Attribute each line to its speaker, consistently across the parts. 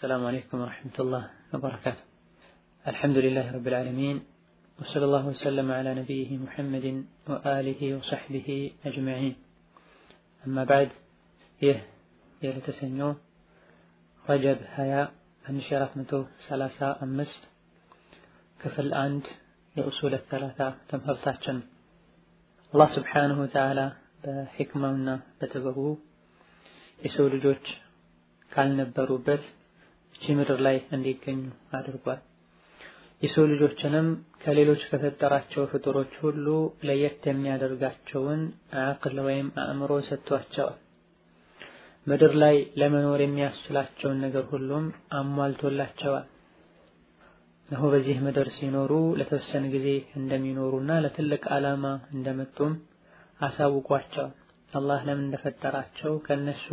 Speaker 1: السلام عليكم ورحمة الله وبركاته الحمد لله رب العالمين وصلى الله وسلم على نبيه محمد وآله وصحبه أجمعين أما بعد يه يلتسنيو رجب هيا አንድ መቶ ሰላሳ አምስት ክፍል አንድ የኡሱል ሰላሳ ትምህርታችን አላህ ስብሓንሁ ወተዓላ በሕክማውና በጥበቡ የሰው ልጆች ካልነበሩበት እቺ ምድር ላይ እንዲገኙ አድርጓል። የሰው ልጆችንም ከሌሎች ከፈጠራቸው ፍጡሮች ሁሉ ለየት የሚያደርጋቸውን አቅል ወይም አእምሮ ሰጥቷቸዋል። ምድር ላይ ለመኖር የሚያስችላቸውን ነገር ሁሉም አሟልቶላቸዋል። እነሆ በዚህ ምድር ሲኖሩ ለተወሰነ ጊዜ እንደሚኖሩና ለትልቅ ዓላማ እንደመጡም አሳውቋቸዋል። አላህ ለምን እንደፈጠራቸው ከነሱ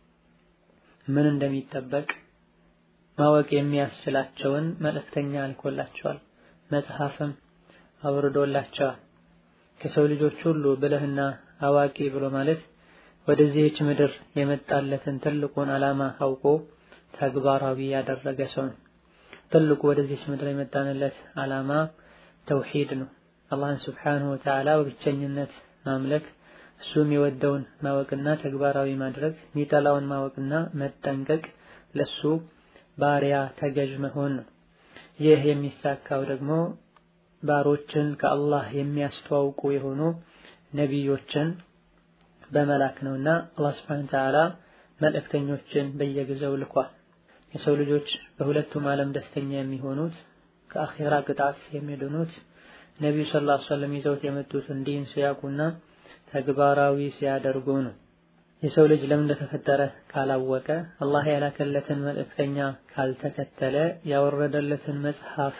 Speaker 1: ምን እንደሚጠበቅ ማወቅ የሚያስችላቸውን መልእክተኛ አልኮላቸዋል። መጽሐፍም አውርዶላቸዋል። ከሰው ልጆች ሁሉ ብልህና አዋቂ ብሎ ማለት ወደዚህች ምድር የመጣለትን ትልቁን ዓላማ አውቆ ተግባራዊ ያደረገ ሰው ነው። ትልቁ ወደዚህች ምድር የመጣንለት ዓላማ ተውሂድ ነው። አላህን ስብሓንሁ ወተዓላ በብቸኝነት ማምለክ፣ እሱ የሚወደውን ማወቅና ተግባራዊ ማድረግ፣ የሚጠላውን ማወቅና መጠንቀቅ፣ ለሱ ባሪያ ተገዥ መሆን ነው። ይህ የሚሳካው ደግሞ ባሮችን ከአላህ የሚያስተዋውቁ የሆኑ ነቢዮችን በመላክ ነውና አላህ Subhanahu Ta'ala መልእክተኞችን በየጊዜው ልኳል። የሰው ልጆች በሁለቱም ዓለም ደስተኛ የሚሆኑት ከአኺራ ቅጣት የሚድኑት ነቢዩ ሰለላሁ ዐለይሂ ወሰለም ይዘውት የመጡትን ዲን ሲያውቁና ተግባራዊ ሲያደርጉ ነው። የሰው ልጅ ለምን እንደተፈጠረ ካላወቀ፣ አላህ ያላከለትን መልእክተኛ ካልተከተለ፣ ያወረደለትን መጽሐፍ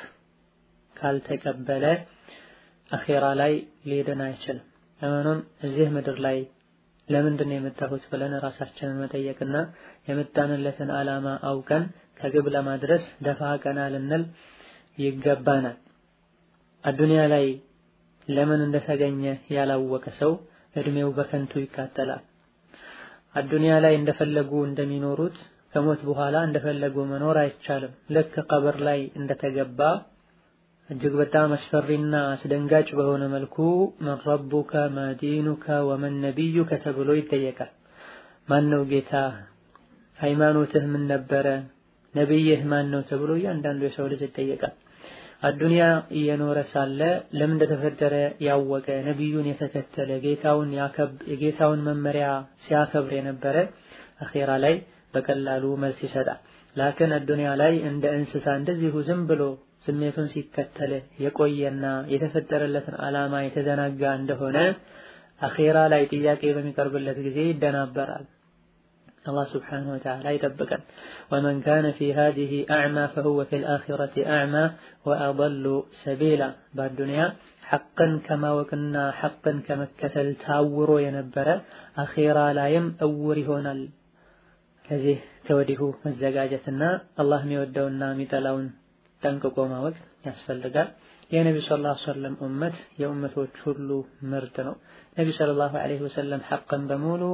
Speaker 1: ካልተቀበለ አኺራ ላይ ሊድን አይችልም። ለመሆኑም እዚህ ምድር ላይ ለምንድን ነው የመጣሁት ብለን ራሳችንን መጠየቅና የመጣንለትን ዓላማ አውቀን ከግብ ለማድረስ ደፋ ቀና ልንል ይገባናል። አዱንያ ላይ ለምን እንደተገኘ ያላወቀ ሰው እድሜው በከንቱ ይቃጠላል። አዱንያ ላይ እንደፈለጉ እንደሚኖሩት ከሞት በኋላ እንደፈለጉ መኖር አይቻልም። ልክ ቀብር ላይ እንደተገባ እጅግ በጣም አስፈሪና አስደንጋጭ በሆነ መልኩ መን ረቡከ ማዲኑከ ወመን ነቢዩከ ተብሎ ይጠየቃል። ማን ነው ጌታ? ሃይማኖትህ ምን ነበረ? ነቢይህ ማን ነው ተብሎ እያንዳንዱ የሰው ልጅ ይጠየቃል። አዱንያ እየኖረ ሳለ ለምን እንደተፈጠረ ያወቀ ነቢዩን የተከተለ ጌታውን የጌታውን መመሪያ ሲያከብር የነበረ አኼራ ላይ በቀላሉ መልስ ይሰጣል። ላክን አዱንያ ላይ እንደ እንስሳ እንደዚሁ ዝም ብሎ ስሜቱን ሲከተል የቆየና የተፈጠረለትን ዓላማ የተዘናጋ እንደሆነ አኼራ ላይ ጥያቄ በሚቀርብለት ጊዜ ይደናበራል። አላህ ስብሓነሁ ወተዓላ ይጠብቀን። ወመን ካነ ፊ ሃዚሂ አዕማ ፈሁወ ፊል አኺረቲ አዕማ ወአضሉ ሰቢላ። በአዱንያ ሐቅን ከማወቅና ሐቅን ከመከተል ታውሮ የነበረ አኼራ ላይም እውር ይሆናል። ከዚህ ከወዲሁ መዘጋጀትና አላህ የሚወደውና የሚጠላውን ጠንቅቆ ማወቅ ያስፈልጋል። የነቢ ሰለላሁ ዐለይሂ ወሰለም ኡመት የኡመቶች ሁሉ ምርጥ ነው። ነቢ ሰለላሁ ዐለይሂ ወሰለም ሐቅን በሙሉ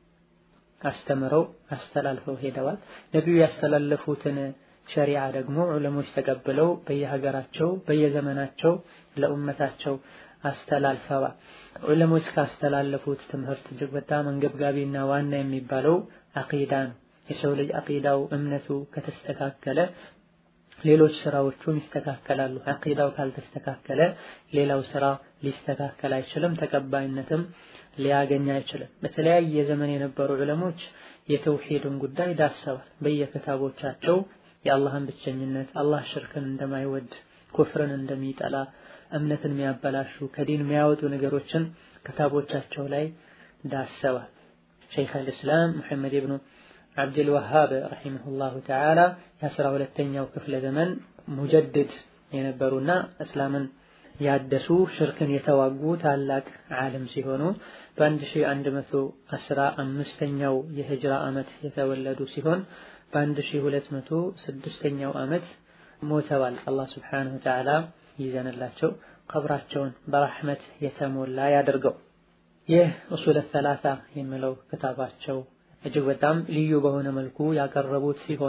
Speaker 1: አስተምረው አስተላልፈው ሄደዋል። ነቢዩ ያስተላለፉትን ሸሪዓ ደግሞ ዑለሞች ተቀብለው በየሀገራቸው በየዘመናቸው ለኡመታቸው አስተላልፈዋል። ዑለሞች ካስተላለፉት ትምህርት እጅግ በጣም አንገብጋቢና ዋና የሚባለው አቂዳ ነው። የሰው ልጅ አቂዳው እምነቱ ከተስተካከለ ሌሎች ስራዎቹም ይስተካከላሉ። አቂዳው ካልተስተካከለ ሌላው ስራ ሊስተካከል አይችልም፣ ተቀባይነትም ሊያገኝ አይችልም። በተለያየ ዘመን የነበሩ ዑለሞች የተውሂድን ጉዳይ ዳሰዋል። በየክታቦቻቸው የአላህን ብቸኝነት፣ አላህ ሽርክን እንደማይወድ፣ ኩፍርን እንደሚጠላ፣ እምነትን የሚያበላሹ ከዲን የሚያወጡ ነገሮችን ክታቦቻቸው ላይ ዳሰዋል። ሸይኽ አልእስላም ሙሐመድ ብኑ አብዱል ወሃብ ረሂመሁላሁ ተዓላ የአስራ ሁለተኛው ክፍለ ዘመን ሙጀድድ የነበሩና እስላምን ያደሱ ሽርክን የተዋጉ ታላቅ ዓለም ሲሆኑ በአንድ ሺህ አንድ መቶ አስራ አምስተኛው የሂጅራ ዓመት የተወለዱ ሲሆን በአንድ ሺህ ሁለት መቶ ስድስተኛው ዓመት ሞተዋል። አላህ ስብሓነሁ ወተዓላ ይዘንላቸው ቀብራቸውን በረሕመት የተሞላ ያደርገው። ይህ ኡሱለ ሰላሳ የሚለው ክታባቸው እጅግ በጣም ልዩ በሆነ መልኩ ያቀረቡት ሲሆን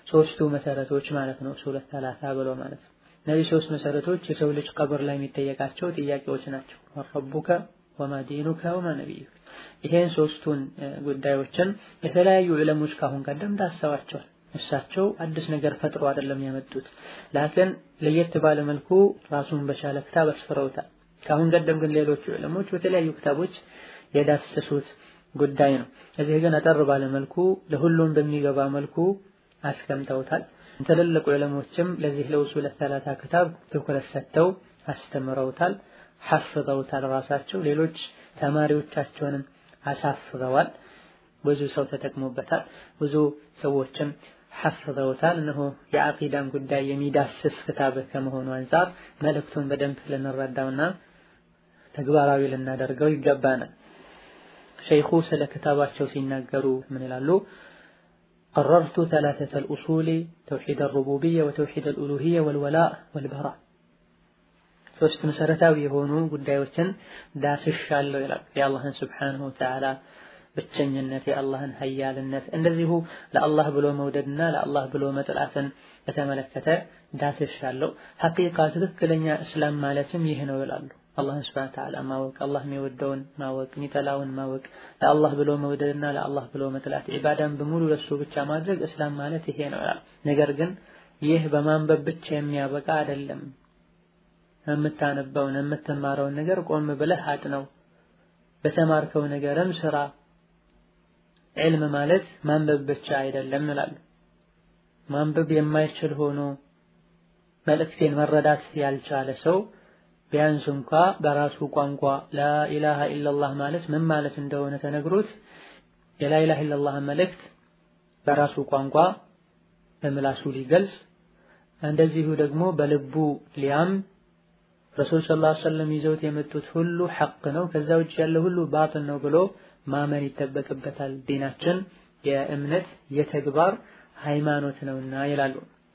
Speaker 1: ሶስቱ መሰረቶች ማለት ነው። ሱለት ሰላሳ ብሎ ማለት ነው። እነዚህ ሶስት መሰረቶች የሰው ልጅ ቀብር ላይ የሚጠየቃቸው ጥያቄዎች ናቸው። ረቡከ ወማ ዲኑከ ወማ ነቢዩከ። ይሄን ሶስቱን ጉዳዮችን የተለያዩ ዕለሞች ካሁን ቀደም ዳሰዋቸዋል። እሳቸው አዲስ ነገር ፈጥሮ አይደለም ያመጡት፣ ላኪን ለየት ባለ መልኩ ራሱን በቻለ ክታብ አስፍረውታል። ካሁን ቀደም ግን ሌሎቹ ዕለሞች በተለያዩ ክታቦች የዳሰሱት ጉዳይ ነው። እዚህ ግን አጠር ባለ መልኩ ለሁሉም በሚገባ መልኩ አስቀምጠውታል። ትልልቅ ዕለሞችም ለዚህ ለውሱል ሰላሳ ክታብ ትኩረት ሰጥተው አስተምረውታል፣ ሐፍዘውታል። ራሳቸው ሌሎች ተማሪዎቻቸውንም አሳፍረዋል። ብዙ ሰው ተጠቅሞበታል። ብዙ ሰዎችም ሐፍዘውታል። እነሆ የአቂዳን ጉዳይ የሚዳስስ ክታብ ከመሆኑ አንጻር መልእክቱን በደንብ ልንረዳውና ተግባራዊ ልናደርገው ይገባናል። ሸይኹ ስለ ክታባቸው ሲናገሩ ምን ይላሉ? ቀረርቱ ተላተተል ኡሱሊ ተውሒድ አልሩቡብያ ወተውሒድ አልኡሉሂያ ወልወላእ ወልበራ ሶስት መሰረታዊ የሆኑ ጉዳዮችን ዳስሻለሁ ይላል። የአላህን ስብሓነሁ ወተዓላ ብቸኝነት፣ የአላህን ሀያልነት እንደዚሁ ለአላህ ብሎ መውደድና ለአላህ ብሎ መጥላትን በተመለከተ ዳስሻለሁ። ሐቂቃ ትክክለኛ እስላም ማለትም ይህ ነው ይላሉ። አላህን ስብሐነ ወተዓላ ማወቅ፣ አላህ የሚወደውን ማወቅ፣ የሚጠላውን ማወቅ፣ ለአላህ ብሎ መውደድና ለአላህ ብሎ መጥላት፣ ዒባዳን በሙሉ ለሱ ብቻ ማድረግ እስላም ማለት ይሄ ነው ይላል። ነገር ግን ይህ በማንበብ ብቻ የሚያበቃ አይደለም። የምታነበውን የምትማረውን ነገር ቆም ብለህ አጥነው፣ በተማርከው ነገርም ስራ። ዒልም ማለት ማንበብ ብቻ አይደለም ይላሉ። ማንበብ የማይችል ሆኖ መልእክቴን መረዳት ያልቻለ ሰው ቢያንስ እንኳ በራሱ ቋንቋ ላኢላሃ ኢለላህ ማለት ምን ማለት እንደሆነ ተነግሮት የላኢላሃ ኢለላህ መልእክት በራሱ ቋንቋ በምላሱ ሊገልጽ እንደዚሁ ደግሞ በልቡ ሊያም ረሱል ሰለላሁ ዐለይሂ ወሰለም ይዘውት የመጡት ሁሉ ሐቅ ነው፣ ከዛ ውጭ ያለው ሁሉ ባጥል ነው ብሎ ማመን ይጠበቅበታል። ዲናችን የእምነት የተግባር ሃይማኖት ነውና ይላሉ።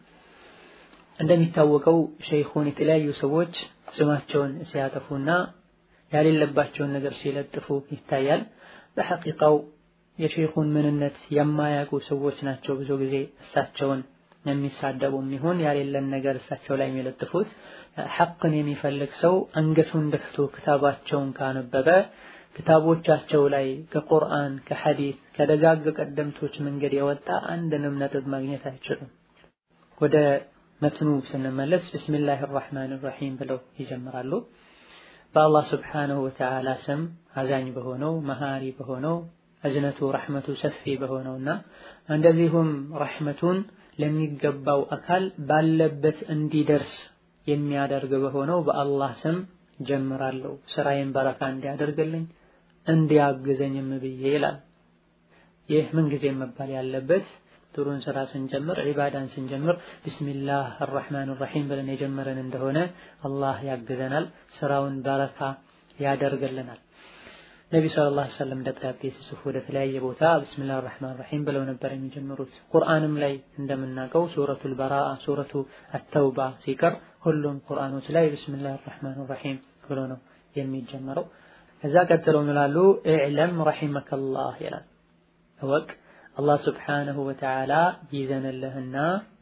Speaker 1: እንደሚታወቀው ሸይኹን የተለያዩ ሰዎች ስማቸውን ሲያጠፉና ያሌለባቸውን ነገር ሲለጥፉ ይታያል። በሐቂቃው የሸይኹን ምንነት የማያውቁ ሰዎች ናቸው ብዙ ጊዜ እሳቸውን የሚሳደቡም ይሁን ያሌለን ነገር እሳቸው ላይ የሚለጥፉት። ሐቅን የሚፈልግ ሰው አንገቱን ደፍቶ ክታባቸውን ካነበበ ክታቦቻቸው ላይ ከቁርአን ከሐዲስ ከደጋግ ቀደምቶች መንገድ የወጣ አንድንም ነጥብ ማግኘት አይችሉም። ወደ መትኑ ስንመለስ ብስሚላህ ራሕማን ራሒም ብለው ይጀምራሉ። በአላህ ስብሓነሁ ወተዓላ ስም አዛኝ በሆነው መሃሪ በሆነው እዝነቱ ረሕመቱ ሰፊ በሆነውና እንደዚሁም ረሕመቱን ለሚገባው አካል ባለበት እንዲደርስ የሚያደርግ በሆነው በአላህ ስም ጀምራለሁ ስራዬን በረካ እንዲያደርግልኝ እንዲያግዘኝም ብዬ ይላል። ይህ ምንጊዜም መባል ያለበት ጥሩን ስራ ስንጀምር ዒባዳን ስንጀምር ቢስሚላህ አርራሕማን ራሒም ብለን የጀመረን እንደሆነ አላህ ያግዘናል፣ ስራውን በረካ ያደርግልናል። ነቢ ሰለላሁ ዐለይሂ ወሰለም ደብዳቤ ሲጽፉ ወደ ተለያየ ቦታ ቢስሚላህ አርራሕማን ራሒም ብለው ነበር የሚጀምሩት። ቁርአንም ላይ እንደምናውቀው ሱረቱል በራአ፣ ሱረቱ አተውባ ሲቀር ሁሉም ቁርአኖች ላይ ቢስሚላህ አርራሕማን ራሒም ብሎ ነው የሚጀመረው። ከዛ ቀጥለው ምላሉ ኢዕለም ረሒመከላህ ይላል እወቅ አላህ ስብሓነሁ ወተዓላ ይዘንልህና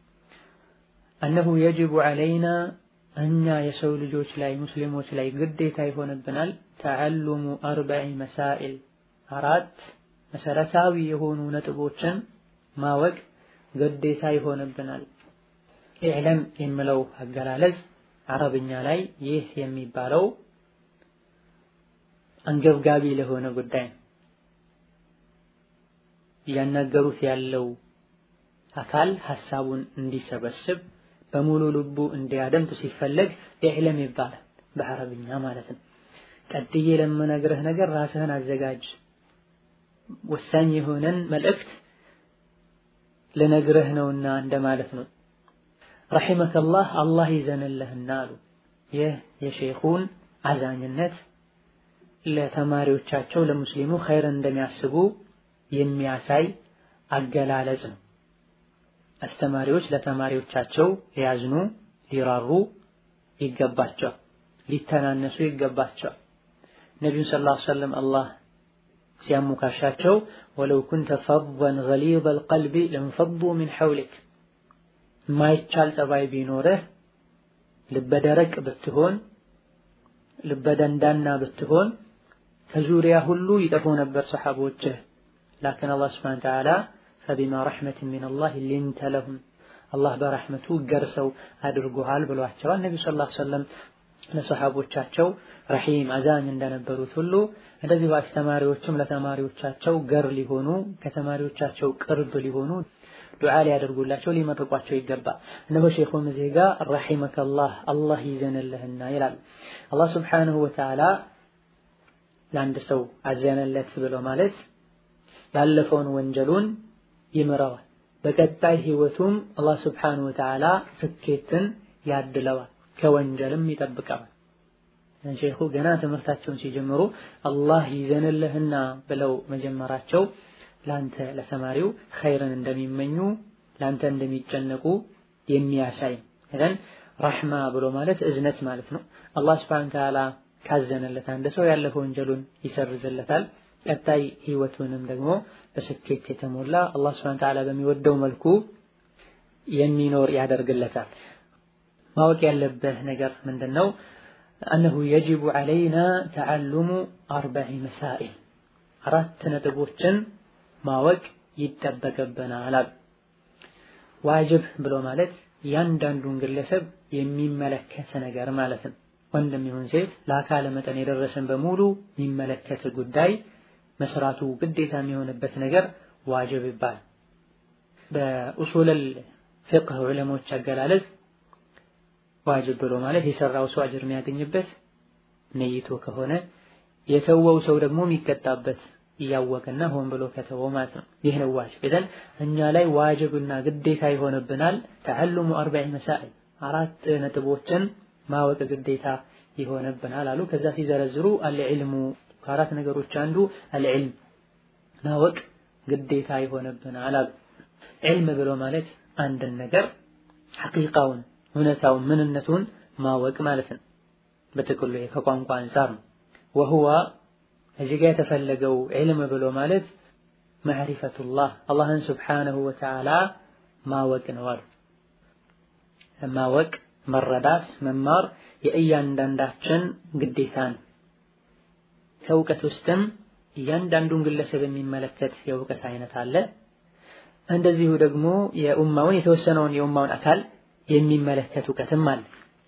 Speaker 1: እነሁ የጅቡ ዐለይና እኛ የሰው ልጆች ላይ ሙስሊሞች ላይ ግዴታ ይሆንብናል ተዐሉሙ አርበዒ መሳኢል አራት መሰረታዊ የሆኑ ነጥቦችን ማወቅ ግዴታ ይሆንብናል። ኢዕለም የሚለው አገላለጽ አረብኛ ላይ ይህ የሚባለው አንገብጋቢ ለሆነ ጉዳይ ነው። እያናገሩት ያለው አካል ሐሳቡን እንዲሰበስብ በሙሉ ልቡ እንዲያደምጥ ሲፈለግ ኢዕለም ይባላል በአረብኛ ማለት ነው። ቀጥዬ ለምነግርህ ነገር ራስህን አዘጋጅ፣ ወሳኝ የሆነን መልእክት ልነግርህ ነውና እንደማለት ነው። ረሒመከላህ አላህ ይዘንልህና አሉ። ይህ የሼኹን አዛኝነት ለተማሪዎቻቸው ለሙስሊሙ ኸይር እንደሚያስቡ የሚያሳይ አገላለጽ ነው። አስተማሪዎች ለተማሪዎቻቸው ሊያዝኑ ሊራሩ ይገባቸዋል፣ ሊተናነሱ ይገባቸዋል። ነቢዩን ሰለላሁ ዐለይሂ ወሰለም አላህ ሲያሞካሻቸው ወለው ኩንተ ፈዘን ገሊዘል ቀልቢ ለንፈዱ ሚን ሐውሊክ የማይቻል ጸባይ ቢኖርህ ልበደረቅ ብትሆን ልበደንዳና ብትሆን ከዙሪያ ሁሉ ይጠፉ ነበር ሰሓቦችህ። ላኪን አላህ ስብሐነ ወተዓላ ፈቢማ ረሕመትን ሚነላህ ሊንተ ለሁም አላህ በረሕመቱ ገርሰው አድርጎሃል ብሏቸዋል። ነቢ ሰለላሁ ዐለይሂ ወሰለም ለሰሓቦቻቸው ረሒም አዛኝ እንደነበሩት ሁሉ እንደዚሁ አስተማሪዎችም ለተማሪዎቻቸው ገር ሊሆኑ ከተማሪዎቻቸው ቅርብ ሊሆኑ ዱዓ ሊያደርጉላቸው ሊመርቋቸው ይገባል። እነሆ ሼኹም እዚህ ጋር ረሒመከላህ አላህ ይዘንልህና ይላል። አላህ ስብሓነሁ ወተዓላ ለአንድ ሰው አዘነለት ብሎ ማለት ያለፈውን ወንጀሉን ይምረዋል። በቀጣይ ህይወቱም አላህ ስብሓነሁ ወተዓላ ስኬትን ያድለዋል፣ ከወንጀልም ይጠብቀዋል። ሼኹ ገና ትምህርታቸውን ሲጀምሩ አላህ ይዘንልህና ብለው መጀመራቸው ለአንተ ለተማሪው ኸይርን እንደሚመኙ ለአንተ እንደሚጨነቁ የሚያሳይ እዘን ረሕማ ብሎ ማለት እዝነት ማለት ነው። አላህ ስብሐነሁ ወተዓላ ካዘነለት አንድ ሰው ያለፈ ወንጀሉን ይሰርዝለታል። ቀጣይ ህይወቱንም ደግሞ በስኬት የተሞላ አላህ ስብሐነሁ ወተዓላ በሚወደው መልኩ የሚኖር ያደርግለታል። ማወቅ ያለብህ ነገር ምንድን ነው? አነሁ የጅቡ ዐለይና ተዓሉሙ አርበዒ መሳኢል አራት ነጥቦችን ማወቅ ይጠበቅብናል አሉ። ዋጅብ ብሎ ማለት እያንዳንዱን ግለሰብ የሚመለከት ነገር ማለት ነው። ወንድም ይሁን ሴት ለአካለ መጠን የደረሰን በሙሉ የሚመለከት ጉዳይ መስራቱ ግዴታ የሚሆንበት ነገር ዋጅብ ይባላል። በኡሱለል ፊቅህ ዑለሞች አገላለጽ ዋጅብ ብሎ ማለት የሰራው ሰው አጅር የሚያገኝበት ነይቶ ከሆነ የተወው ሰው ደግሞ የሚቀጣበት እያወቀና ሆን ብሎ ከተወው ማለት ነው። ይህ ነው ዋጅብ። ኢዘን እኛ ላይ ዋጅብና ግዴታ ይሆንብናል ተዓሉሙ አርበዒ መሳኢል አራት ነጥቦችን ማወቅ ግዴታ ይሆንብናል አሉ። ከዛ ሲዘረዝሩ አልዕልሙ ከአራት ነገሮች አንዱ አልዕልም ማወቅ ግዴታ ይሆንብናል አሉ። ዕልም ብሎ ማለት አንድን ነገር ሐቂቃውን እውነታውን ምንነቱን ማወቅ ማለት ነው። በጥቅሉ ከቋንቋ አንፃር ነው። ወሁዋ እዚህ ጋር የተፈለገው ዕልም ብሎ ማለት መዕሪፈቱላህ አላህን ስብሓነሁ ወተዓላ ማወቅ ነው አሉ። ማወቅ፣ መረዳት፣ መማር የእያንዳንዳችን ግዴታ ነው። ከእውቀት ውስጥም እያንዳንዱን ግለሰብ የሚመለከት የእውቀት አይነት አለ። እንደዚሁ ደግሞ የኡማውን የተወሰነውን የኡማውን አካል የሚመለከት እውቀትም አለ።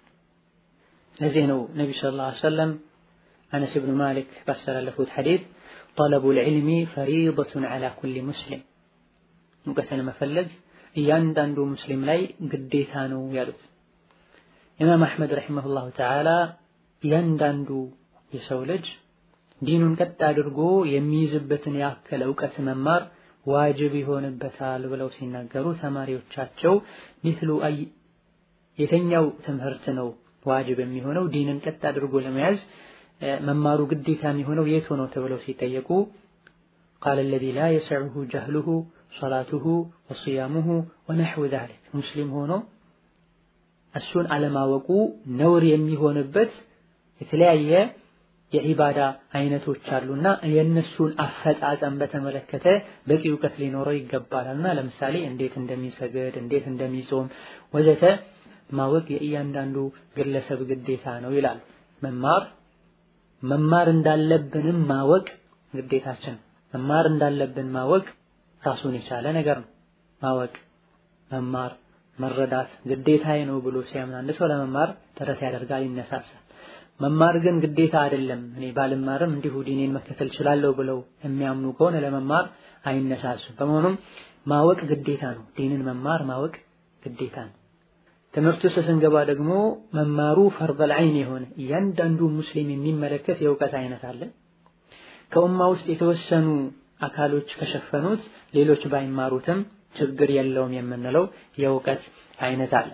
Speaker 1: ለዚህ ነው ነቢዩ ሰለላሁ ዐለይሂ ወሰለም አነስ ብኑ ማሊክ ባስተላለፉት ሐዲስ ጠለቡል ዒልሚ ፈሪደቱን ዐላ ኩሊ ሙስሊም እውቀትን መፈለግ እያንዳንዱ ሙስሊም ላይ ግዴታ ነው ያሉት። ኢማም አሕመድ ረሒመሁላሁ ተዓላ እያንዳንዱ የሰው ልጅ ዲኑን ቀጥ አድርጎ የሚይዝበትን ያክል እውቀት መማር ዋጅብ ይሆንበታል ብለው ሲናገሩ ተማሪዎቻቸው ሚስሉ አይ የተኛው ትምህርት ነው ዋጅብ የሚሆነው ዲንን ቀጥ አድርጎ ለመያዝ መማሩ ግዴታ የሚሆነው የቱ ነው ተብለው ሲጠየቁ ቃለ አለዚ ላ የሰዑሁ ጀህሉሁ ሶላቱሁ ወስያሙሁ ወነሕው ዛሊክ ሙስሊም ሆኖ እሱን አለማወቁ ነውር የሚሆንበት የተለያየ የዒባዳ አይነቶች አሉና የእነሱን አፈጻጸም በተመለከተ በቂ እውቀት ሊኖረው ይገባልና ለምሳሌ እንዴት እንደሚሰግድ፣ እንዴት እንደሚጾም ወዘተ ማወቅ የእያንዳንዱ ግለሰብ ግዴታ ነው ይላል። መማር መማር እንዳለብንም ማወቅ ግዴታችን። መማር እንዳለብን ማወቅ ራሱን የቻለ ነገር ነው። ማወቅ መማር መረዳት ግዴታዬ ነው ብሎ ሲያምን አንድ ሰው ለመማር ጥረት ያደርጋል፣ ይነሳሳል። መማር ግን ግዴታ አይደለም፣ እኔ ባልማርም እንዲሁ ዲኔን መከተል እችላለሁ ብለው የሚያምኑ ከሆነ ለመማር አይነሳሱም። በመሆኑም ማወቅ ግዴታ ነው። ዲንን መማር ማወቅ ግዴታ ነው። ትምህርት ውስጥ ስንገባ ደግሞ መማሩ ፈርደል ዐይን የሆነ እያንዳንዱ ሙስሊም የሚመለከት የእውቀት አይነት አለ። ከኡማ ውስጥ የተወሰኑ አካሎች ከሸፈኑት ሌሎች ባይማሩትም ችግር የለውም የምንለው የእውቀት አይነት አለ።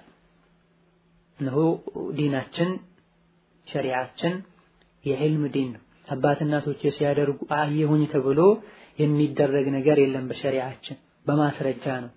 Speaker 1: እነሆ ዲናችን ሸሪዓችን የዕልም ዲን ነው። አባት እናቶች ሲያደርጉ አየሁኝ ተብሎ የሚደረግ ነገር የለም። በሸሪዓችን በማስረጃ ነው፣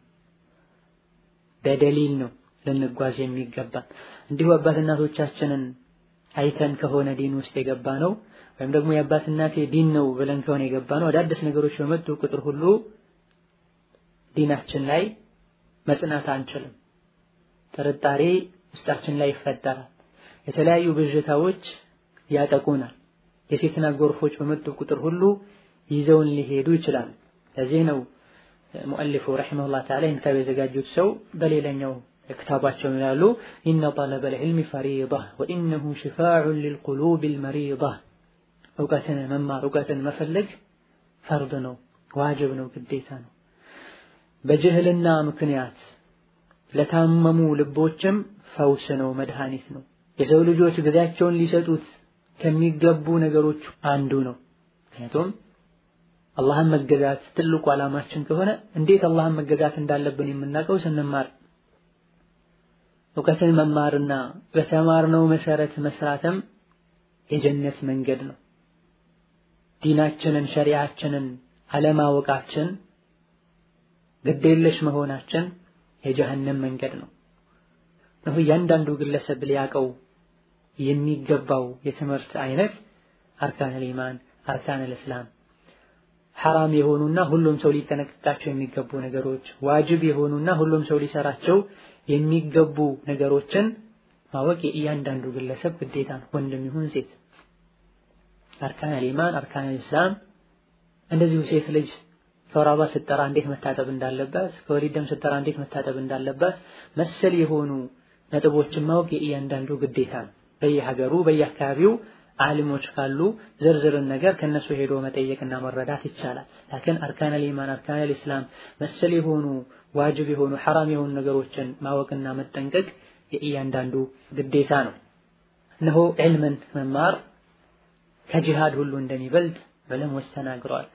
Speaker 1: በደሊል ነው ልንጓዝ የሚገባ። እንዲሁ አባት እናቶቻችንን አይተን ከሆነ ዲን ውስጥ የገባ ነው ወይም ደግሞ የአባት እናቴ ዲን ነው ብለን ከሆነ የገባ ነው አዳዲስ ነገሮች በመጡ ቁጥር ሁሉ ዲናችን ላይ መጽናት አንችልም። ጥርጣሬ ውስጣችን ላይ ይፈጠራል። የተለያዩ ብዥታዎች ያጠቁናል። የፊትና ጎርፎች በመጡ ቁጥር ሁሉ ይዘውን ሊሄዱ ይችላል። ለዚህ ነው ሙአሊፉ ረሒመሁላህ ተዓላ ይህን ክታብ የዘጋጁት ሰው በሌላኛው ክታባቸው ይላሉ ኢነ ጠለበል ዒልሚ ፈሪዳ ወኢነሁ ሽፋዑን ሊልቁሉቢል መሪዳ እውቀትን መማር እውቀትን መፈለግ ፈርድ ነው፣ ዋጅብ ነው፣ ግዴታ ነው። በጅህልና ምክንያት ለታመሙ ልቦችም ፈውስ ነው፣ መድኃኒት ነው። የሰው ልጆች ጊዜያቸውን ሊሰጡት ከሚገቡ ነገሮች አንዱ ነው። ምክንያቱም አላህን መገዛት ትልቁ ዓላማችን ከሆነ እንዴት አላህን መገዛት እንዳለብን የምናውቀው ስንማር እውቀትን መማርና በተማርነው መሰረት መስራትም የጀነት መንገድ ነው። ዲናችንን ሸሪዓችንን አለማወቃችን ግዴለሽ መሆናችን የጀሀነም መንገድ ነው። ነው እያንዳንዱ ግለሰብ ሊያውቀው የሚገባው የትምህርት አይነት አርካነል ኢማን፣ አርካነል እስላም ሐራም የሆኑና ሁሉም ሰው ሊጠነቀቃቸው የሚገቡ ነገሮች፣ ዋጅብ የሆኑና ሁሉም ሰው ሊሰራቸው የሚገቡ ነገሮችን ማወቅ የእያንዳንዱ ግለሰብ ግዴታ ነው፣ ወንድም ይሁን ሴት። አርካነል ኢማን፣ አርካነል እስላም እንደዚሁ ሴት ልጅ ከወር አበባ ስትጠራ እንዴት መታጠብ እንዳለባት፣ ከወሊድ ደም ስትጠራ እንዴት መታጠብ እንዳለባት መሰል የሆኑ ነጥቦችን ማወቅ የእያንዳንዱ ግዴታ ነው። በየሀገሩ በየአካባቢው ዓሊሞች ካሉ ዝርዝርን ነገር ከነሱ ሄዶ መጠየቅና መረዳት ይቻላል። ላኪን አርካነል ኢማን አርካነል ኢስላም መሰል የሆኑ ዋጅብ የሆኑ ሐራም የሆኑ ነገሮችን ማወቅና መጠንቀቅ የእያንዳንዱ ግዴታ ነው። እነሆ ዒልምን መማር ከጂሃድ ሁሉ እንደሚበልጥ ዑለሞች ተናግረዋል።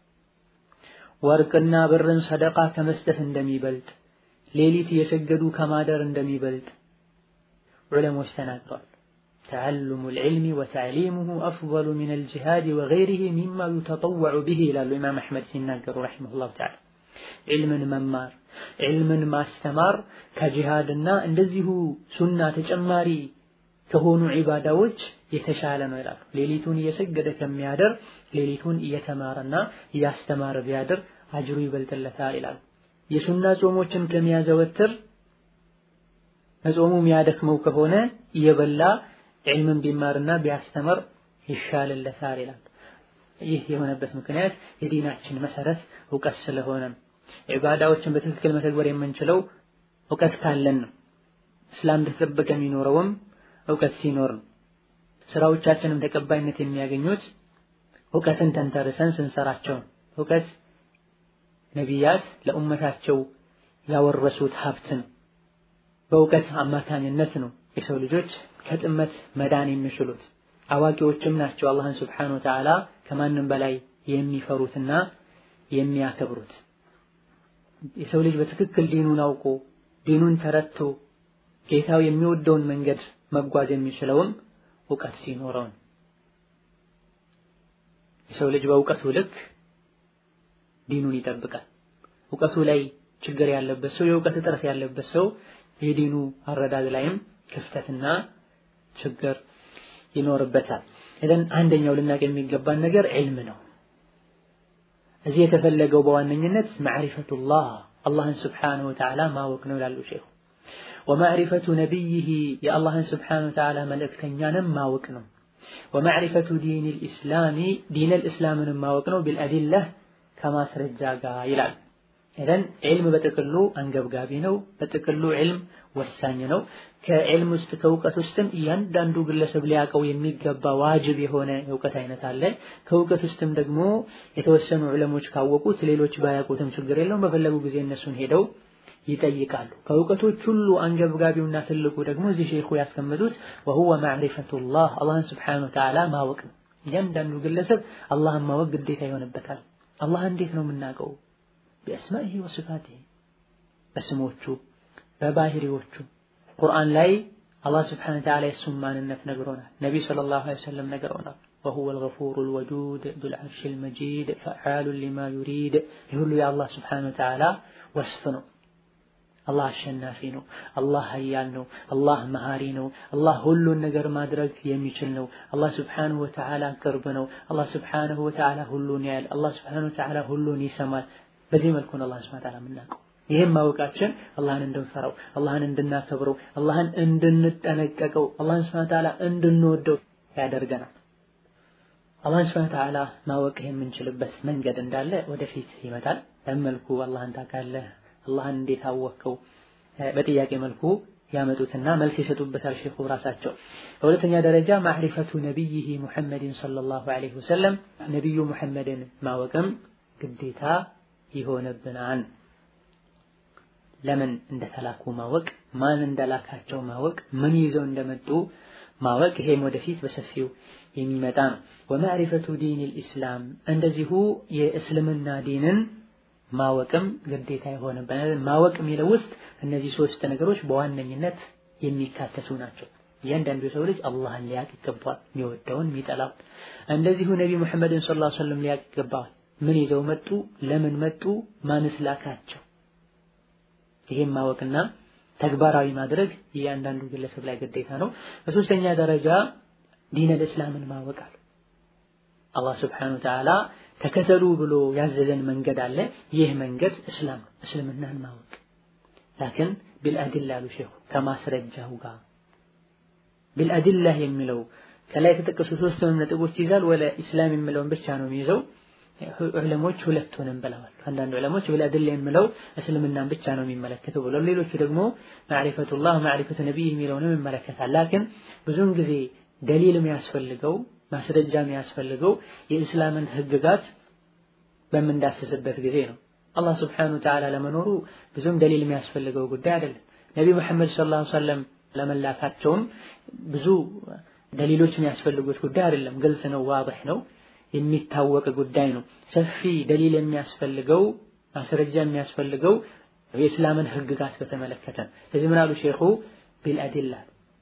Speaker 1: ወርቅና ብርን ሰደቃ ከመስጠት እንደሚበልጥ፣ ሌሊት እየሰገዱ ከማደር እንደሚበልጥ ዑለሞች ተናግረዋል። ተዓሉሙ ልዕልሚ ወተዕሊሙሁ አፍደሉ ሚነል ጂሃድ ወገይሪሂ ሚማ ዩተጠወዑ ቢሂ ይላሉ ኢማም አሕመድ ሲናገሩ ረሒመሁላሁ ተዓላ። ዒልምን መማር ዒልምን ማስተማር ከጂሃድና እንደዚሁ ሱና ተጨማሪ ከሆኑ ዒባዳዎች የተሻለ ነው ይላሉ። ሌሊቱን እየሰገደ ከሚያደር ሌሊቱን እየተማረና እያስተማረ ቢያድር አጅሩ ይበልጥለታል ይላሉ። የሱና ጾሞችን ከሚያዘወትር መጾሙ የሚያደክመው ከሆነ እየበላ ዒልምን ቢማርና ቢያስተምር ይሻልለታል ይላል። ይህ የሆነበት ምክንያት የዲናችን መሰረት እውቀት ስለሆነ ነው። ዒባዳዎችን በትክክል መተግበር የምንችለው እውቀት ካለን ነው። እስላም እንደተጠበቀ የሚኖረውም እውቀት ሲኖር ነው። ስራዎቻችንም ተቀባይነት የሚያገኙት እውቀትን ተንተርሰን ስንሰራቸው ነው። እውቀት ነቢያት ለኡመታቸው ያወረሱት ሀብት ነው። በእውቀት አማካኝነት ነው የሰው ልጆች ከጥመት መዳን የሚችሉት። አዋቂዎችም ናቸው አላህን ስብሓነሁ ወተዓላ ከማንም በላይ የሚፈሩትና የሚያከብሩት። የሰው ልጅ በትክክል ዲኑን አውቆ ዲኑን ተረድቶ ጌታው የሚወደውን መንገድ መጓዝ የሚችለውም እውቀት ሲኖረው ነው። የሰው ልጅ በእውቀቱ ልክ ዲኑን ይጠብቃል። እውቀቱ ላይ ችግር ያለበት ሰው፣ የእውቀት እጥረት ያለበት ሰው የዲኑ አረዳድ ላይም ክፍተትና ችግር ይኖርበታል። ኢዘን አንደኛው ልናቅ የሚገባን ነገር ዒልም ነው። እዚህ የተፈለገው በዋነኝነት ማዕሪፈቱላህ አላህን ስብሓነሁ ወተዓላ ማወቅ ነው ይላሉ ሼኹ። ወማዕሪፈቱ ነቢይህ የአላህን ስብሓነሁ ወተዓላ መልእክተኛንም ማወቅ ነው። ወማዕሪፈቱ ዲኒል ኢስላሚ ዲነል ኢስላምንም ማወቅ ነው ቢልአዲላህ ከማስረጃ ጋር ይላል። ኢዘን ዒልም በጥቅሉ አንገብጋቢ ነው። በጥቅሉ ዒልም ወሳኝ ነው። ከዕልም ውስጥ ከእውቀት ውስጥም እያንዳንዱ ግለሰብ ሊያውቀው የሚገባ ዋጅብ የሆነ የእውቀት አይነት አለ። ከእውቀት ውስጥም ደግሞ የተወሰኑ ዑለሞች ካወቁት ሌሎች ባያውቁትም ችግር የለውም። በፈለጉ ጊዜ እነሱን ሄደው ይጠይቃሉ። ከእውቀቶች ሁሉ አንገብጋቢውና ትልቁ ደግሞ እዚህ ሼኹ ያስቀመጡት ወሁወ ማዕሪፈቱላህ አላህን ስብሓነሁ ወተዓላ ማወቅ ነው። እያንዳንዱ ግለሰብ አላህን ማወቅ ግዴታ ይሆንበታል። አላህ እንዴት ነው የምናውቀው? ቢአስማኢሂ ወሲፋቲሂ በስሞቹ በባህሪዎቹ ቁርአን ላይ አላህ ስብሐነሁ ወተዓላ የእሱን ማንነት ነግሮናል። ነቢይ ሰለላሁ ዐለይሂ ወሰለም ነግረውናል። ወሁወል ገፉሩል ወዱድ ዙል ዐርሺል መጂድ ፈዓሉን ሊማ ዩሪድ። ይህ ሁሉ የአላህ ስብሐነሁ ወተዓላ ወስፍ ነው። አላህ አሸናፊ ነው። አላህ ሀያል ነው። አላህ መሃሪ ነው። አላህ ሁሉን ነገር ማድረግ የሚችል ነው። አላህ ስብሐነሁ ወተዓላ ቅርብ ነው። አላህ ስብሐነሁ ወተዓላ ሁሉን ያያል። አላህ ስብሐነሁ ወተዓላ ሁሉን ይሰማል። በዚህ መልኩ ነው አላህ ስብሐነሁ ወተዓላ የምናውቀው። ይህም ማወቃችን አላህን እንድንፈራው፣ አላህን እንድናከብረው፣ አላህን እንድንጠነቀቀው፣ አላህን ሱብሓነሁ ወተዓላ እንድንወደው ያደርገናል። አላህን ሱብሓነሁ ወተዓላ ማወቅ የምንችልበት መንገድ እንዳለ ወደፊት ይመጣል። በመልኩ አላህን ታውቃለህ፣ አላህን እንዴት አወቅከው? በጥያቄ መልኩ ያመጡትና መልስ ይሰጡበታል ሼኹ ራሳቸው። በሁለተኛ ደረጃ ማዕሪፈቱ ነቢይህ ሙሐመድን ሰለላሁ ዐለይሂ ወሰለም ነቢዩ ሙሐመድን ማወቅም ግዴታ ይሆንብናል። ለምን እንደተላኩ ማወቅ፣ ማን እንደላካቸው ማወቅ፣ ምን ይዘው እንደመጡ ማወቅ፣ ይሄም ወደፊት በሰፊው የሚመጣ ነው። ወማዕሪፈቱ ዲኒል ኢስላም እንደዚሁ የእስልምና ዲንን ማወቅም ግዴታ ይሆንብናል። ማወቅ የሚለው ውስጥ እነዚህ ሶስት ነገሮች በዋነኝነት የሚካተቱ ናቸው። እያንዳንዱ የሰው ልጅ አላህን ሊያቅ ይገባዋል፣ የሚወደውን የሚጠላው። እንደዚሁ ነቢ ሙሐመድን ሰለላሁ ዐለይሂ ወሰለም ሊያቅ ይገባዋል። ምን ይዘው መጡ? ለምን መጡ? ማንስ ላካቸው? ይሄን ማወቅና ተግባራዊ ማድረግ እያንዳንዱ ግለሰብ ላይ ግዴታ ነው። በሶስተኛ ደረጃ ዲነል እስላምን ማወቅ አለ። አላህ ስብሐነሁ ወተዓላ ተከተሉ ብሎ ያዘዘን መንገድ አለ። ይህ መንገድ እስላም ነው፣ እስልምናን ማወቅ ላኪን ቢልአድላ አሉ ሼኹ ከማስረጃው ጋር ቢልአድላ የሚለው ከላይ የተጠቀሱ ሶስቱንም ነጥቦች ይዛል። ወለ ኢስላም የሚለውን ብቻ ነው የሚይዘው። ዑለሞች ሁለቱንም ብለዋል። አንዳንድ ዑለሞች ቢልአድላ የሚለው እስልምናን ብቻ ነው የሚመለከተው ብለው፣ ሌሎቹ ደግሞ ማዕሪፈቱላህ ማዕሪፈቱ ነቢይ የሚለውንም ይመለከታል። ላኪን ብዙውን ጊዜ ደሊል የሚያስፈልገው ማስረጃ የሚያስፈልገው የእስላምን ህግጋት በምንዳስስበት ጊዜ ነው። አላህ ስብሐነሁ ወተዓላ ለመኖሩ ብዙም ደሊል የሚያስፈልገው ጉዳይ አይደለም። ነቢ መሐመድ ሰለላሁ ዐለይሂ ወሰለም ለመላካቸውም ብዙ ደሊሎች የሚያስፈልጉት ጉዳይ አይደለም። ግልጽ ነው፣ ዋضح ነው፣ የሚታወቅ ጉዳይ ነው። ሰፊ ደሊል የሚያስፈልገው ማስረጃ የሚያስፈልገው የእስላምን ህግጋት በተመለከተ ስለዚህ ምን አሉ ሼኹ ቢልአዲላ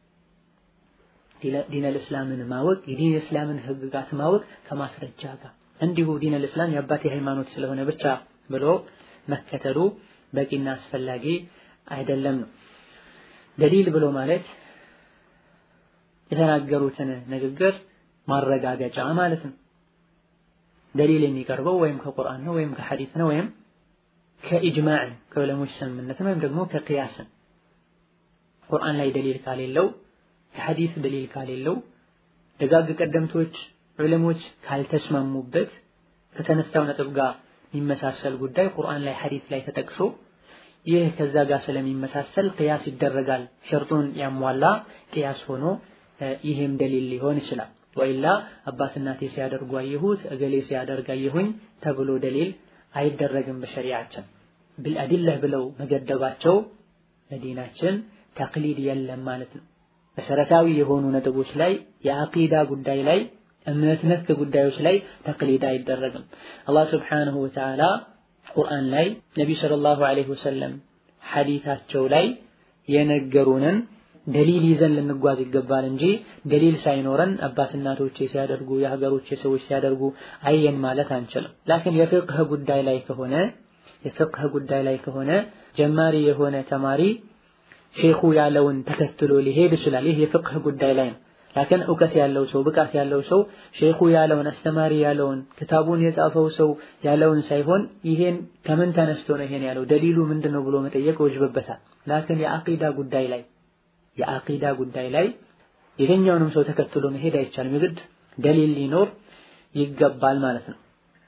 Speaker 1: ዲነል እስላምን ማወቅ የዲን እስላምን ህግጋት ማወቅ ከማስረጃ ጋር እንዲሁ ዲነል እስላም የአባቴ ሃይማኖት ስለሆነ ብቻ ብሎ መከተሉ በቂና አስፈላጊ አይደለም ነው። ደሊል ብሎ ማለት የተናገሩትን ንግግር ማረጋገጫ ማለት ነው። ደሊል የሚቀርበው ወይም ከቁርአን ነው ወይም ከሐዲስ ነው ወይም ከኢጅማዕ ከዑለሞች ስምምነት ወይም ደግሞ ከቅያስን ቁርአን ላይ ደሊል ካሌለው ከሐዲስ ደሊል ካሌለው ደጋግ ቀደምቶች ዑለሞች ካልተስማሙበት ከተነሳው ነጥብ ጋር የሚመሳሰል ጉዳይ ቁርአን ላይ ሐዲስ ላይ ተጠቅሶ ይህ ከዛ ጋር ስለሚመሳሰል ቅያስ ይደረጋል። ሸርጡን ያሟላ ቅያስ ሆኖ ይህም ደሊል ሊሆን ይችላል። ወይላ አባት እናቴ ሲያደርጉ አየሁት እገሌ ሲያደርግ አየሁኝ ተብሎ ደሊል አይደረግም። በሸሪዓችን ቢልአዲላህ ብለው መገደባቸው ለዲናችን ተቅሊድ የለም ማለት ነው። መሰረታዊ የሆኑ ነጥቦች ላይ የአቂዳ ጉዳይ ላይ እምነት ነክ ጉዳዮች ላይ ተቅሊድ አይደረግም። አላህ ስብሓነሁ ወተዓላ ቁርአን ላይ ነቢዩ ሰለላሁ ዐለይሂ ወሰለም ሐዲታቸው ላይ የነገሩንን ደሊል ይዘን ልንጓዝ ይገባል እንጂ ደሊል ሳይኖረን አባት እናቶቼ ሲያደርጉ የሀገሮቼ ሰዎች ሲያደርጉ አየን ማለት አንችልም። ላኪን የፍቅህ ጉዳይ ላይ ከሆነ የፍቅህ ጉዳይ ላይ ከሆነ ጀማሪ የሆነ ተማሪ ሼኹ ያለውን ተከትሎ ሊሄድ ይችላል። ይህ የፍቅህ ጉዳይ ላይ ነው። ላኪን እውቀት ያለው ሰው ብቃት ያለው ሰው ሼኹ ያለውን አስተማሪ ያለውን ክታቡን የጻፈው ሰው ያለውን ሳይሆን ይሄን ከምን ተነስቶ ነው ይሄን ያለው ደሊሉ ምንድነው ብሎ መጠየቅ ወጅበበታል። ላኪን የአቂዳ ጉዳይ ላይ የአቂዳ ጉዳይ ላይ የትኛውንም ሰው ተከትሎ መሄድ አይቻልም። የግድ ደሊል ሊኖር ይገባል ማለት ነው።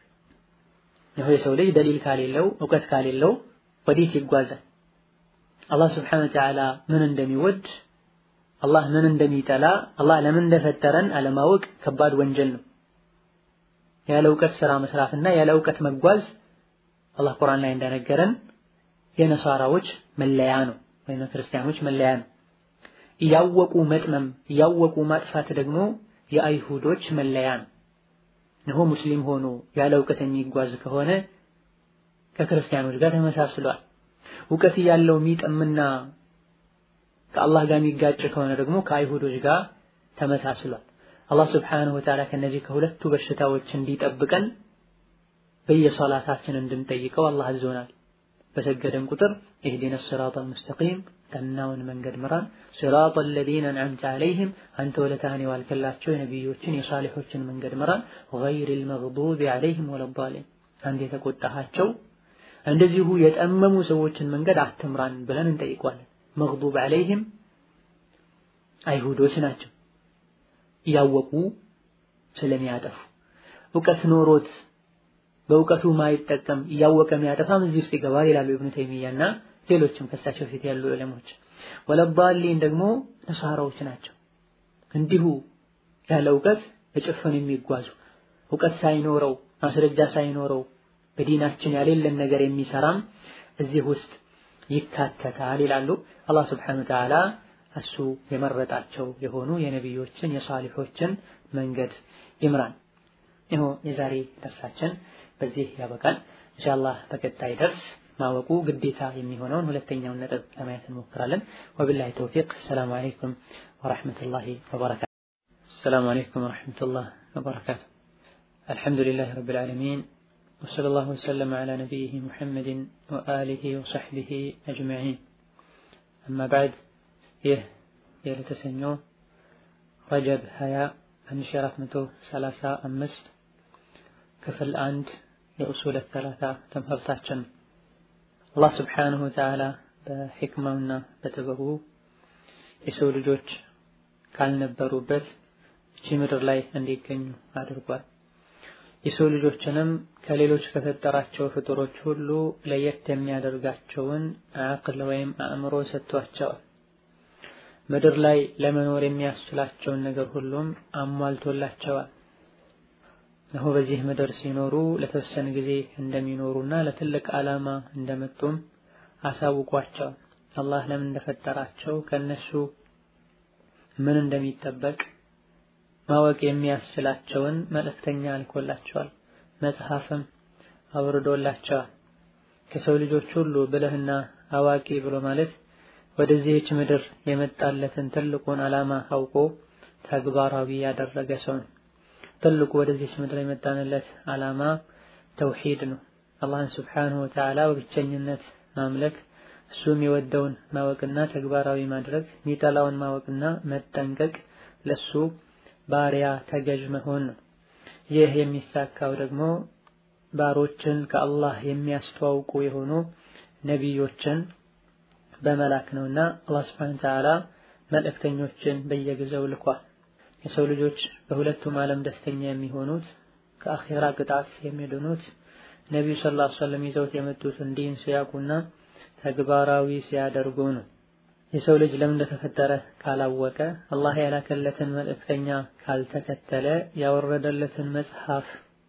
Speaker 1: ይሄ የሰው ልጅ ደሊል ካሌለው እውቀት ካሌለው ወዴት ይጓዛል? አላህ ስብሐነሁ ወተዓላ ምን እንደሚወድ አላህ ምን እንደሚጠላ አላህ ለምን እንደፈጠረን አለማወቅ ከባድ ወንጀል ነው። ያለ እውቀት ስራ መስራትና ያለ እውቀት መጓዝ አላህ ቁርአን ላይ እንደነገረን የነሳራዎች መለያ ነው፣ ወይም ክርስቲያኖች መለያ ነው። እያወቁ መጥመም እያወቁ ማጥፋት ደግሞ የአይሁዶች መለያ ነው። እነሆ ሙስሊም ሆኖ ያለ እውቀት የሚጓዝ ከሆነ ከክርስቲያኖች ጋር ተመሳስሏል። እውቀት ያለው የሚጠምና ከአላህ ጋር የሚጋጭ ከሆነ ደግሞ ከአይሁዶች ጋር ተመሳስሏል። አላህ ስብሓነሁ ወተዓላ ከነዚህ ከሁለቱ በሽታዎች እንዲጠብቀን በየሶላታችን እንድንጠይቀው አላህ አዞናል። በሰገደን ቁጥር ኢህዲነ ሲራጠል ሙስተቂም ቀናውን መንገድ ምራን፣ ሲራጠል ለዚነ አንዐምተ ዐለይሂም አንተ ወለታህን የዋልክላቸው የነቢዮችን የሷሊሖችን መንገድ ምራን፣ ገይሪል መግዱቢ ዐለይሂም ወለዷሊን አንተ የተቆጣሃቸው እንደዚሁ የጠመሙ ሰዎችን መንገድ አትምራን ብለን እንጠይቋለን። መግዱብ ዐለይህም አይሁዶች ናቸው እያወቁ ስለሚያጠፉ እውቀት ኖሮት በእውቀቱ ማይጠቀም እያወቀ የሚያጠፋም እዚህ ውስጥ ይገባል ይላሉ ኢብኑ ተይሚያና ሌሎችም ከሳቸው ፊት ያሉ ዑለሞች። ወለዳሊን ደግሞ ነሳራዎች ናቸው። እንዲሁ ያለ እውቀት በጭፍን የሚጓዙ እውቀት ሳይኖረው ማስረጃ ሳይኖረው በዲናችን ያሌለን ነገር የሚሰራም እዚህ ውስጥ ይካተታል ይላሉ። አላህ ስብሐነሁ ወተዓላ እሱ የመረጣቸው የሆኑ የነቢዮችን የሷሊሖችን መንገድ ይምራን። ይኸው የዛሬ ደርሳችን በዚህ ያበቃል። ኢንሻአላህ በቀጣይ ደርስ ማወቁ ግዴታ የሚሆነውን ሁለተኛውን ነጥብ ለማየት እንሞክራለን። ወቢላሂ ተውፊቅ። ሰላም አለይኩም ወራህመቱላሂ ወበረካቱ። ሰላም አለይኩም ወራህመቱላሂ ወበረካቱ። አልሐምዱሊላህ ረብል ዓለሚን ወሰለላሁ ወሰለም ዐላ ነቢይህ ሙሐመድን ወአሊሂ ወሰሕቢሂ አጅመዒን። አማ በዕድ ይህ የዕለተ ሰኞ ረጀብ 20 1435 ክፍል አንድ የኡሱል ሰላሳ ትምህርታችን አላህ ስብሓንሁ ወተዓላ በሕክማውና በጥበቡ የሰው ልጆች ካልነበሩበት እቺ ምድር ላይ እንዲገኙ አድርጓል። የሰው ልጆችንም ከሌሎች ከፈጠራቸው ፍጡሮች ሁሉ ለየት የሚያደርጋቸውን አቅል ወይም አእምሮ ሰጥቷቸዋል። ምድር ላይ ለመኖር የሚያስችላቸውን ነገር ሁሉም አሟልቶላቸዋል። እነሆ በዚህ ምድር ሲኖሩ ለተወሰነ ጊዜ እንደሚኖሩና ለትልቅ ዓላማ እንደመጡም አሳውቋቸዋል። አላህ ለምን እንደፈጠራቸው ከነሱ ምን እንደሚጠበቅ ማወቅ የሚያስችላቸውን መልእክተኛ አልኮላቸዋል። መጽሐፍም አውርዶላቸዋል። ከሰው ልጆች ሁሉ ብልህና አዋቂ ብሎ ማለት ወደዚህች ምድር የመጣለትን ትልቁን ዓላማ አውቆ ተግባራዊ ያደረገ ሰው ነው። ትልቁ ወደዚህች ምድር የመጣንለት ዓላማ ተውሂድ ነው። አላህን ስብሓንሁ ወተዓላ በብቸኝነት ማምለክ፣ እሱ የሚወደውን ማወቅና ተግባራዊ ማድረግ፣ የሚጠላውን ማወቅና መጠንቀቅ፣ ለሱ ባሪያ ተገዥ መሆን ነው። ይህ የሚሳካው ደግሞ ባሮችን ከአላህ የሚያስተዋውቁ የሆኑ ነቢዮችን በመላክ ነውና አላህ ስብሓንሁ ወተዓላ መልእክተኞችን በየጊዜው ልኳል። የሰው ልጆች በሁለቱም ዓለም ደስተኛ የሚሆኑት ከአኼራ ቅጣት የሚድኑት ነቢዩ ሰለላሁ ዐለይሂ ወሰለም ይዘውት የመጡትን ዲን ሲያውቁና ተግባራዊ ሲያደርጉ ነው። የሰው ልጅ ለምን እንደተፈጠረ ካላወቀ፣ አላህ ያላከለትን መልእክተኛ ካልተከተለ፣ ያወረደለትን መጽሐፍ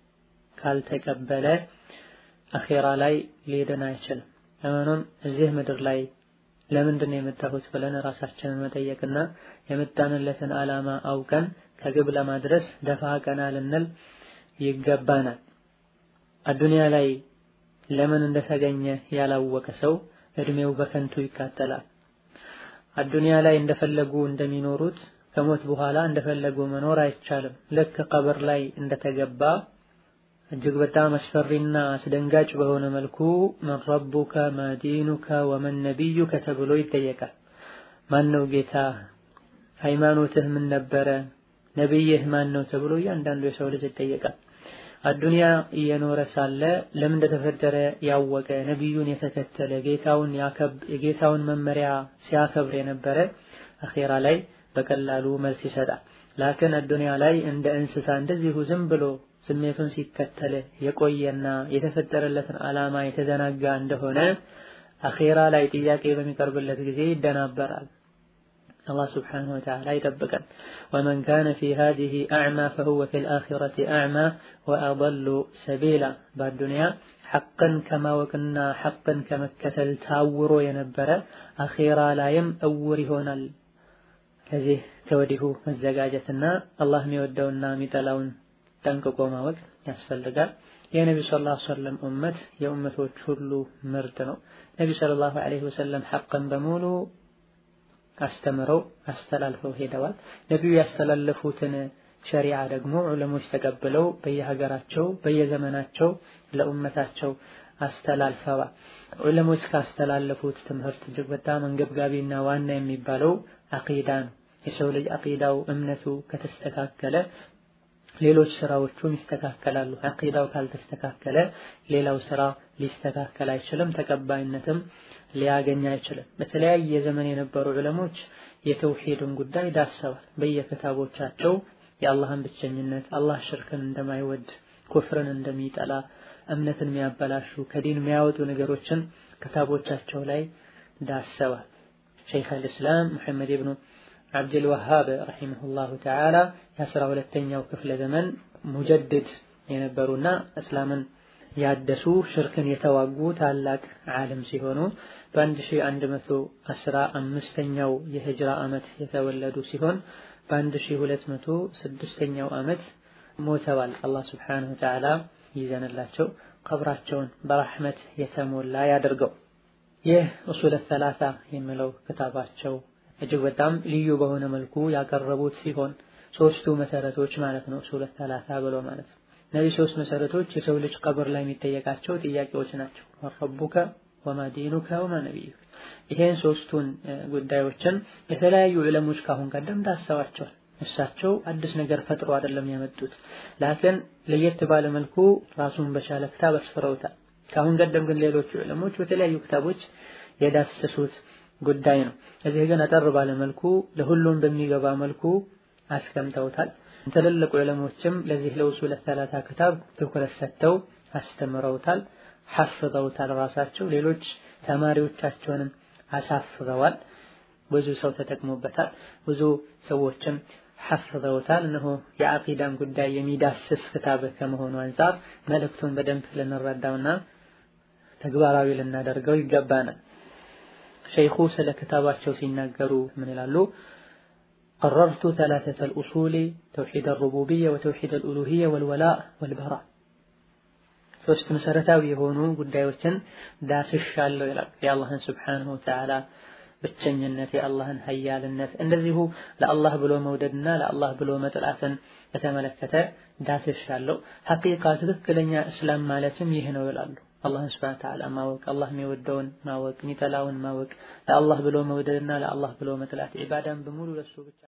Speaker 1: ካልተቀበለ አኼራ ላይ ሊድን አይችልም። ለመሆኑም እዚህ ምድር ላይ ለምንድን ነው የመጣሁት ብለን ራሳችንን መጠየቅና የመጣንለትን ዓላማ አውቀን ከግብ ለማድረስ ደፋ ቀና ልንል ይገባናል። አዱንያ ላይ ለምን እንደተገኘ ያላወቀ ሰው እድሜው በከንቱ ይቃጠላል። አዱንያ ላይ እንደፈለጉ እንደሚኖሩት ከሞት በኋላ እንደፈለጉ መኖር አይቻልም። ልክ ቀብር ላይ እንደተገባ እጅግ በጣም አስፈሪና አስደንጋጭ በሆነ መልኩ መን ረቡከ ማዲኑከ ወመን ነቢዩከ ተብሎ ይጠየቃል። ማን ነው ጌታ? ሃይማኖትህ ምን ነበረ? ነቢይህ ማን ነው ተብሎ እያንዳንዱ የሰው ልጅ ይጠየቃል። አዱንያ እየኖረ ሳለ ለምን እንደተፈጠረ ያወቀ ነቢዩን የተከተለ ጌታውን የጌታውን መመሪያ ሲያከብር የነበረ አኼራ ላይ በቀላሉ መልስ ይሰጣል። ላክን አዱንያ ላይ እንደ እንስሳ እንደዚሁ ዝም ብሎ ስሜቱን ሲከተል የቆየና የተፈጠረለትን ዓላማ የተዘናጋ እንደሆነ አኼራ ላይ ጥያቄ በሚቀርብለት ጊዜ ይደናበራል። አላህ ስብሓነሁ ወተዓላ ይጠብቀን። ወመን ካነ ፊ ሃዚሂ አዕማ ፈሁወ ፊል አኺረቲ አዕማ ወአضሉ ሰቢላ። በአዱንያ ሐቅን ከማወቅና ሐቅን ከመከተል ታውሮ የነበረ አኼራ ላይም እውር ይሆናል። ከዚህ ከወዲሁ መዘጋጀትና አላህ የሚወደውና የሚጠላውን ጠንቅቆ ማወቅ ያስፈልጋል። የነቢዩ ሰለላሁ ዐለይሂ ወሰለም ኡመት የኡመቶች ሁሉ ምርጥ ነው። ነቢዩ ሰለላሁ ዐለይሂ ወሰለም ሐቅን በሙሉ አስተምረው አስተላልፈው ሄደዋል። ነቢዩ ያስተላለፉትን ሸሪዓ ደግሞ ዑለሞች ተቀብለው በየሀገራቸው በየዘመናቸው ለኡመታቸው አስተላልፈዋል። ዑለሞች ካስተላለፉት ትምህርት እጅግ በጣም አንገብጋቢና ዋና የሚባለው አቂዳ ነው። የሰው ልጅ አቂዳው እምነቱ ከተስተካከለ ሌሎች ስራዎቹም ይስተካከላሉ። አቂዳው ካልተስተካከለ ሌላው ስራ ሊስተካከል አይችልም፣ ተቀባይነትም ሊያገኝ አይችልም። በተለያየ ዘመን የነበሩ ዑለሞች የተውሂድን ጉዳይ ዳሰዋል። በየክታቦቻቸው የአላህን ብቸኝነት፣ አላህ ሽርክን እንደማይወድ፣ ኩፍርን እንደሚጠላ፣ እምነትን የሚያበላሹ ከዲን የሚያወጡ ነገሮችን ክታቦቻቸው ላይ ዳሰዋል። ሸይኽ አልእስላም ሙሐመድ ብኑ አብድል ወሃብ ረሂመሁላሁ ተዓላ የአስራ ሁለተኛው ክፍለ ዘመን ሙጀድድ የነበሩና እስላምን ያደሱ ሽርክን የተዋጉ ታላቅ ዓለም ሲሆኑ በአንድ ሺህ አንድ መቶ አስራ አምስተኛው የሂጅራ ዓመት የተወለዱ ሲሆን በአንድ ሺህ ሁለት መቶ ስድስተኛው ዓመት ሞተዋል። አላህ ስብሓነሁ ወተዓላ ይዘንላቸው ቀብራቸውን በረሕመት የተሞላ ያደርገው። ይህ ኡሱለ ሰላሳ የሚለው ክታባቸው እጅግ በጣም ልዩ በሆነ መልኩ ያቀረቡት ሲሆን ሶስቱ መሰረቶች ማለት ነው። ኡሱለ ሰላሳ ብሎ ማለት ነው። እነዚህ ሶስት መሰረቶች የሰው ልጅ ቀብር ላይ የሚጠየቃቸው ጥያቄዎች ናቸው። ረቡከ ወማ ዲኑከ ወማ ነቢዩከ። ይሄን ሶስቱን ጉዳዮችን የተለያዩ ዕለሞች ካሁን ቀደም ዳሰዋቸዋል። እሳቸው አዲስ ነገር ፈጥሮ አይደለም ያመጡት፣ ላኪን ለየት ባለ መልኩ ራሱን በቻለ ክታብ አስፍረውታል። ካሁን ቀደም ግን ሌሎቹ ዕለሞች በተለያዩ ክታቦች የዳሰሱት ጉዳይ ነው። እዚህ ግን አጠር ባለ መልኩ ለሁሉም በሚገባ መልኩ አስቀምጠውታል። ትልልቅ ዕለሞችም ለዚህ ለኡሱለ ሰላሳ ክታብ ትኩረት ሰጥተው አስተምረውታል፣ ሐፍዘውታል። ራሳቸው ሌሎች ተማሪዎቻቸውንም አሳፍረዋል። ብዙ ሰው ተጠቅሞበታል። ብዙ ሰዎችም ሐፍዘውታል። እነሆ የአቂዳን ጉዳይ የሚዳስስ ክታብ ከመሆኑ አንጻር መልእክቱን በደንብ ልንረዳውና ተግባራዊ ልናደርገው ይገባናል። ሸይኹ ስለ ክታባቸው ሲናገሩ ምን ይላሉ? ቀረርቱ ሰላሰተል ኡሱሊ ተውሒድ አልሩቡብያ ወተውሒድ አልኡሉሂያ ወልወላእ ወልበራ ሶስት መሰረታዊ የሆኑ ጉዳዮችን ዳስሻለሁ ይላል። የአላህን ስብሓነሁ ወተዓላ ብቸኝነት፣ የአላህን ሀያልነት እንደዚሁ ለአላህ ብሎ መውደድና ለአላህ ብሎ መጥላትን በተመለከተ ዳስሻለሁ። ሐቂቃ ትክክለኛ እስላም ማለትም ይህ ነው ይላሉ። አላህን ስብሐነ ወተዓላ ማወቅ፣ አላህ የሚወደውን ማወቅ፣ የሚጠላውን ማወቅ፣ ለአላህ ብሎ መውደድና ለአላህ ብሎ መጥላት፣ ዒባዳን በሙሉ ለሱ ብቻ